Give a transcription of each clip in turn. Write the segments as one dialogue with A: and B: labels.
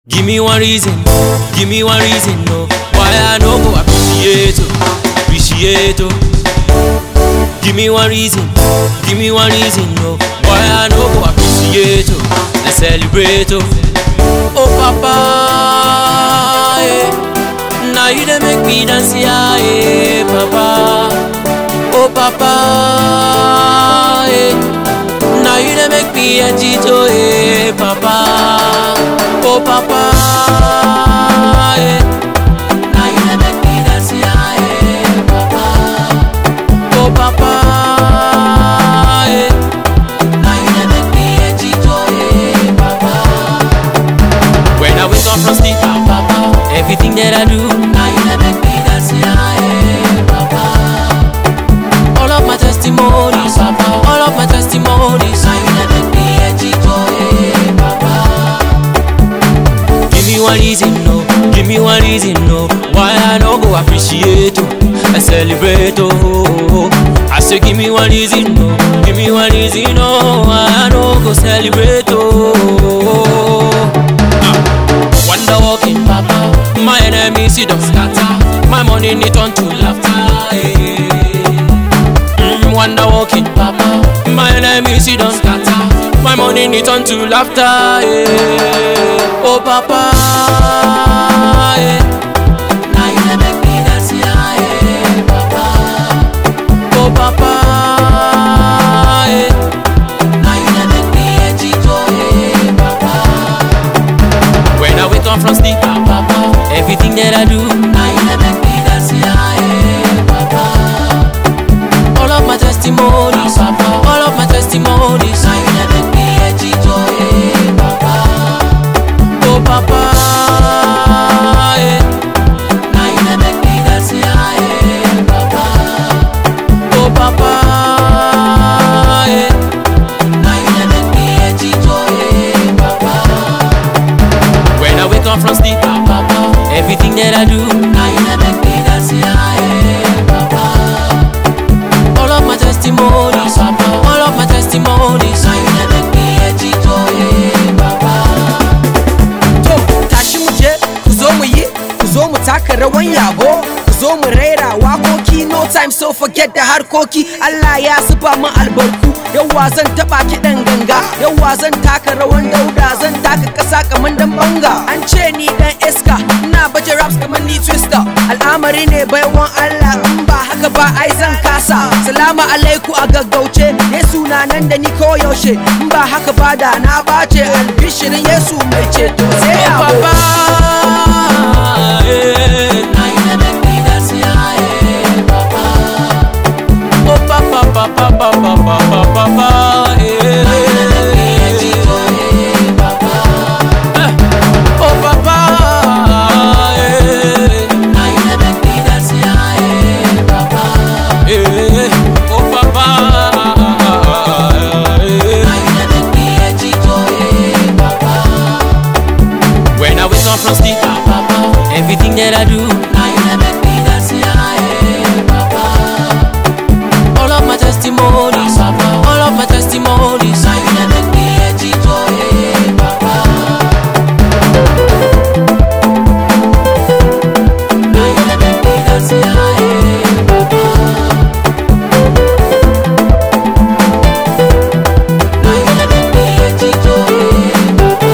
A: Give me one reason, give me one reason, no. Why I no go appreciate, oh, appreciate, oh. Give me one reason, give me one reason, no. Why I no go appreciate, oh, and celebrate, oh. Oh papa, eh. Now you dey make me dance, yeah, eh, papa. Oh papa, eh. Now you dey make me agito, eh, papa. Oh papa, eh. Now you dey make me dance, yeah, eh, papa. Oh papa, eh. Now you dey make me agito, eh, papa. When I wake up from sleep, ah, papa, everything that I do, now you dey make me dance, yeah, eh, papa. All of my testimonies, papa, all of my testimonies, now you dey make me agito, eh, papa. Give me one reason, no. Give me one reason, no. Why I no go appreciate, oh, and celebrate, oh. I say, give me one reason, no. Give me one reason, no. Why I no go celebrate, oh. Ah. Wonder walking, papa. My enemies, see them scatter. My money need turn to laughter. eh. Mm, wonder walking, papa. My enemies, see them scatter. My money need turn to laughter. eh. Oh, papa. eh. Now you dey make me dance, yeah, eh, papa. Oh, papa. eh. Now you dey make me agito, eh, papa. When I wake up from sleep, ah, papa, everything that I do, now you dey make me dance, yeah, eh, papa. All of my testimonies, papa, all of my testimonies, now you dey make me agito, eh, papa. Oh, papa, eh. Now you dey make me dance, yeah, eh, papa. Oh, papa, eh. Now you dey make me agito, eh, papa. When I wake up from sleep, ah, papa, everything that I do, now you dey make me dance, yeah, eh, papa. All of my testimonies, papa, all of my testimonies, now you dey make me agito, eh, papa.
B: To, tashi mu je, ku zo mu yi, ku zo mu taka rawan yabo, ku zo mu raira wakoki no time so forget da harkoki. Allah ya zuba mu albarku, yawa zan taba kiɗan ganga, yawa zan taka rawan dauda, zan taka ƙasa kamar dan banga. An ce ni dan iska, ina baje raps kamar ni twister. Al'amari ne baiwan Allah, in ba haka ba ai zan kasa. Salamu alaiku a gaggauce, Yesu na nan da ni koyaushe, in ba haka ba da na bace albishirin Yesu mai ceto sai
A: Oh,
B: yabo.
A: papa, eh. Now you dey make me dance, yeah, eh, papa. Oh, papa, papa, papa, papa, papa, eh. Eh. Oh, papa, eh. Eh. Oh, papa, eh. When I wake up from sleep, ah, papa, everything that I do, now you dey make me dance, yeah, eh, papa. All of my testimonies, papa, all of my testimonies, now you dey make me agito, eh, papa. Now you dey make me dance, yeah, eh, papa. Now you dey make me agito, eh, papa.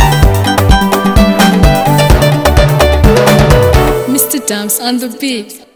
C: Mr. Dams on the beat.